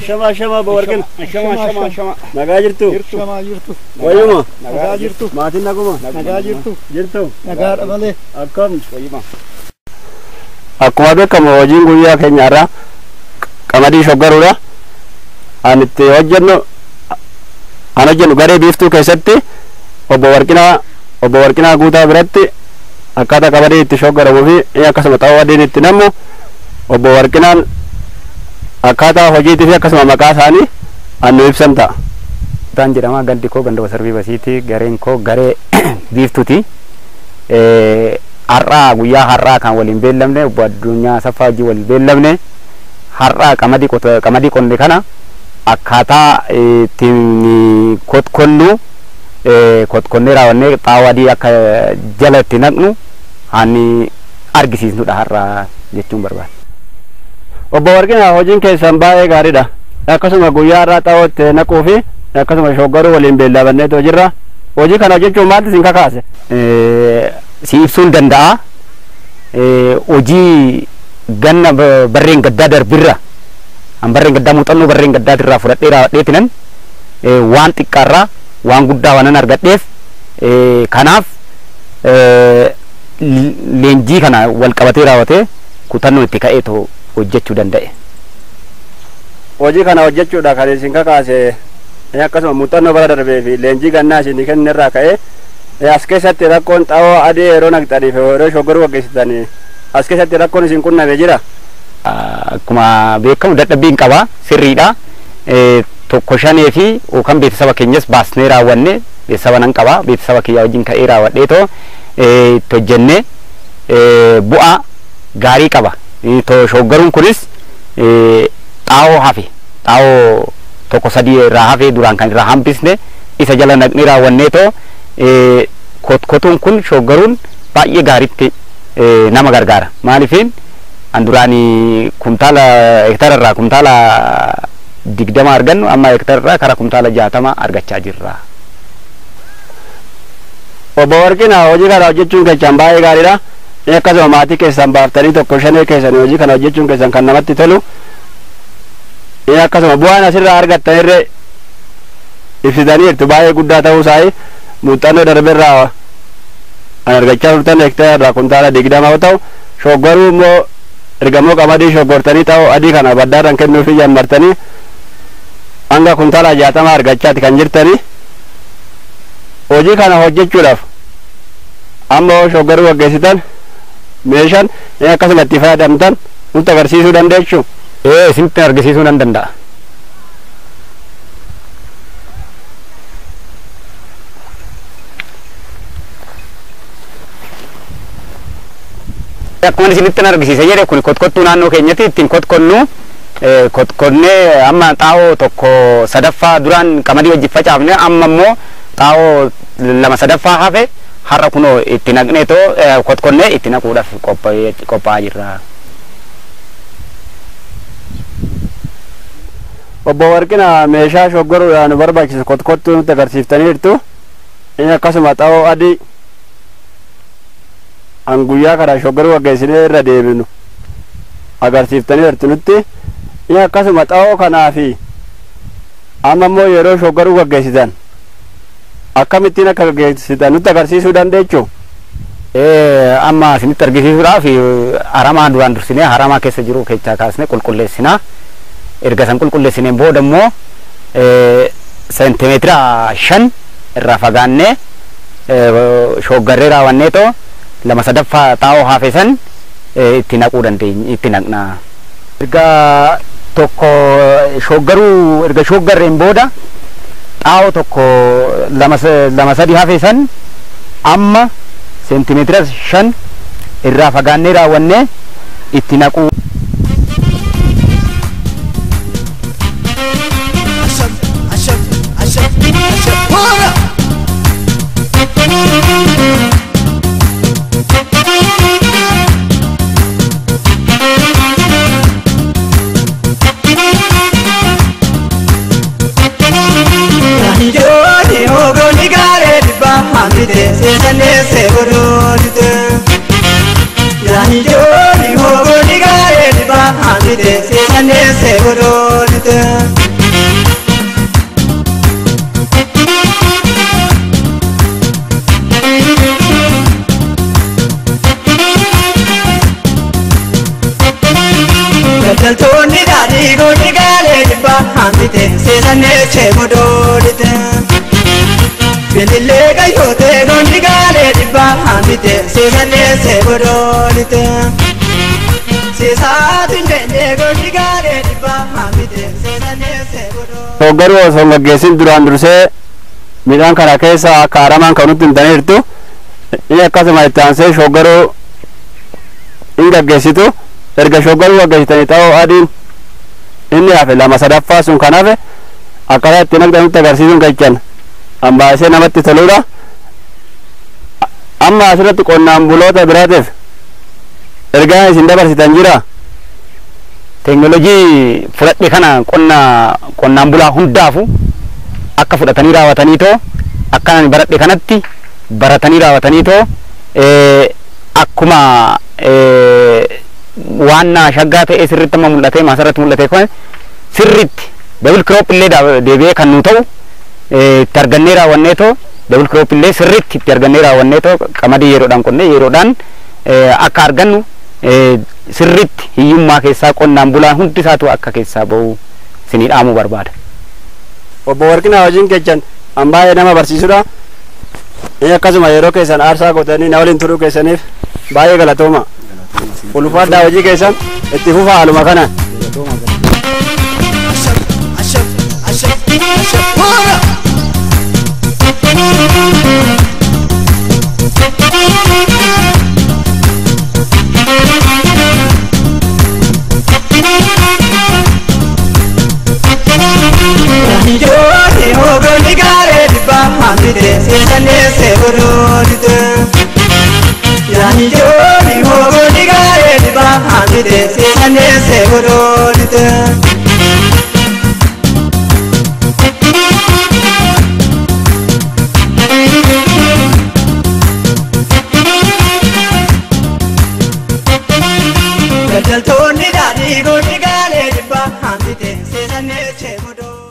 Ashama ashama bawarqin. Ashama ashama ashama. Nagaa jirtu. Jirtu. Nagaa jirtu. Wayyuma. Nagaa jirtu. Maatiin naguma. Nagaa jirtu. Jirtu. Nagaadha malee. Akkam. Wayyuma. Akkuma beekamu hojiin guyyaa keenya irraa qamadii shoggaruudha. An itti hojjennu an hojjennu garee biiftuu keessatti obbo Warqinaa obbo Warqinaa guutaa biratti akkaataa qamadii itti shoggaramuu fi akkasuma xaa'oo adiin itti nammu obbo Warqinaan akkaataa hojiitii fi akkasuma maqaa isaanii an nu ibsan ta'a. Taan jedhama gandi koo ganda wasarbii basiiti gareen koo garee biiftuuti. Har'aa guyyaa har'aa kan waliin beellamne obbo addunyaa saffaa wajjin waliin beellamne har'aa qamadii qota qamadii qonne kana akkaataa ittiin kotkonnu kotkonnee raawwannee xaawoo adii akka jala itti naqnu ani argisiisnudha har'aa jechuun barbaada. Obbo Warqinaa hojiin keessan baay'ee gaariidha. Akkasuma guyyaa irraa xaa'oo itti naquu fi akkasuma shoggaruu waliin beellamanneetoo jirra. Hojii kana hojjechuun maaltu isin kakaase? Si ibsuun danda'a. Hojii ganna barreen gaddaa darbirra an barreen gaddaa muuxannoo barreen gaddaatirraa fudhadhee raawwadheetinan waan xiqqaarraa waan guddaa waanan argadheef kanaaf leenjii kana wal qabatee raawwatee kutannoon itti ka'eetoo hojjechuu danda'e. Hojii kana hojjechuudha kan isin kakaase akkasuma muuxannoo bara darbee fi leenjii gannaa isin kennin irraa ka'ee as keessatti rakkoon xaa'oo adii yeroo naqxanii fi yeroo shoggaruu gaggeessitanii as keessatti rakkoon isin qunname jira. Akkuma beekamu dadhabbiin qaba sirriidha. Tokko shanee fi yookaan beeksisaba keenyas baasnee raawwanne beeksisaba nan qaba beeksisaba kiyya wajjin ka'ee raawwadhee too itti hojjennee bu'aa gaarii qaba. Shoggaruun kunis xaa'oo hafe xaa'oo tokko sadii irraa hafee duraan kan irraa hambisne isa jala naqnee raawwannee too kotkotuun kun shoggaruun baay'ee gaariitti nama gargaara maaliifin an duraanii kumtaala hektara irraa kumtaala digdama argannu amma hektara irraa kara kumtaala jaatama argachaa jirra. Obbo Warqinaa hojii kana hojjechuun keessan baay'ee gaariidha. Akkasuma maatii keessan baaftanii tokko shanee keessan hojii kana hojjechuun keessan kan namatti tolu. Akkasuma bu'aan asirraa argattan irree ibsitanii jirtu baay'ee guddaa ta'uu isaa muuxannoo darbeerraa kan argachaa turtan hektara irraa kuntaala digdama yoo ta'u shoggaruu immoo ergamoo qamadii shoggortanii ta'uu adii kana baddaadhaan kennuufi jammartanii hanga kuntaala jaatama argachaati kan jirtanii hojii kana hojjechuudhaaf amma shoggaruu gaggeessitan meeshaan akkasuma itti fayyadamtan nutti agarsiisuu dandeessu. Ee isinitti argisiisuu nan danda'a. Akkuma isinitti argisiise jedhe kun kotkottuu naannoo keenyatti ittiin kotkonnu kotkonnee amma xaa'oo tokko sadaffaa duraan qamadii wajjin facaafne amma immoo xaa'oo lama sadaffaa hafe har'a kunoo itti naqnee too kotkonnee itti naquudhaaf qophaa'aa jirra. Obbo Warqinaa meeshaa shoggoruudhaan nu barbaachisu kotkottuu nutti agarsiiftaniirtu inni akkasuma xaa'oo adii an guyyaa kana shoggaruu gaggeessinee irra deebinu agarsiiftaniirtu nutti inni akkasuma xaa'oo kanaa fi amma immoo yeroo shoggaruu gaggeessitan akkamittiin akka gaggeessitan nutti agarsiisuu dandeechuu. Amma isinitti argisiisuudhaaf haramaa duraan dursinee haramaa keessa jiru keessaa kaasnee qulqulleessinaa. erga san qulqulleessineen booda immoo seentimeetira shan irraa fagaannee shoggarree raawwannee too lama sadaffaa xaa'oo hafe san itti naquu dandeenya itti naqna. Erga tokko shoggaruu erga shoggarreen booda xaa'oo tokko lama sadi hafe san amma seentimeetira shan irraa fagaannee raawwannee itti naquu. Ijoollee hoogganni gaaree dhibbaa hambite seesannee godhoonite. Ijoollee hoogganni gaaree dhibbaa hambite seesannee seesannee godoolite. Daldaltoonni daadhii goonni gaalee dhibbaa hambite seesannee chee godoolite. Bilillee qayyootee goonni gaalee dhibbaa hambite seesannee see godoolite. Seesaatiin deemee goonni gaalee dhibbaa hambite seesannee see godoolite. Shoggaruu osoo hin gaggeessin duraan dursee midhaan kana keessa akka aramaan kan nutti himtaniirtu inni akkasuma itti aansee shoggaruu hin gaggeessitu erga shoggaruu gaggeessitanii ta'uu adiin inni hafe lama sadaffaa sun kan hafe akkaataa itti naqxa nutti agarsiisuun gachan ambaasee namatti toludha amma asirratti qonnaan buloota biraatiif ergaa isin dabarsitan jira teknolojii fudhadhe kana qonna qonnaan bulaa hundaafu akka fudhatanii raawwatanii too akka ani baradhe kanatti baratanii raawwatanii too eh, akkuma eh, waan naa shaggaa ta'e sirritti amma mul'ate maasarratti mul'ate kun sirritti dabil kiroop illee daa- deebi'ee kan nu ta'u eh, itti argannee raawwannee too dabil kiroop illee sirritti itti argannee raawwannee too qamadii yeroodhaan qonnee yeroodhaan eh, akka argannu eh, sirritti hiyyummaa keessaa qonnaan bulaan hundi isaatu akka keessaa ba'u isinii dhaamuu barbaada. obbo Warqinaa wajjin kechan an baay'ee nama barsiisudha inni akkasuma yeroo keessan aarsaa godhanii na waliin turuu keessaniif baay'ee galatooma ulfaadhaa hojii keessan itti fufaa haaluma kana Ijoollee hoogganni gaarii dhibbaa hambite seesannee see godoolite. Ijoollee hoogganni gaarii dhibbaa hambite seesannee see godoolite. Daldaltoonni daadhii goonni gaalee dhibbaa hambite seesannee chee godoo.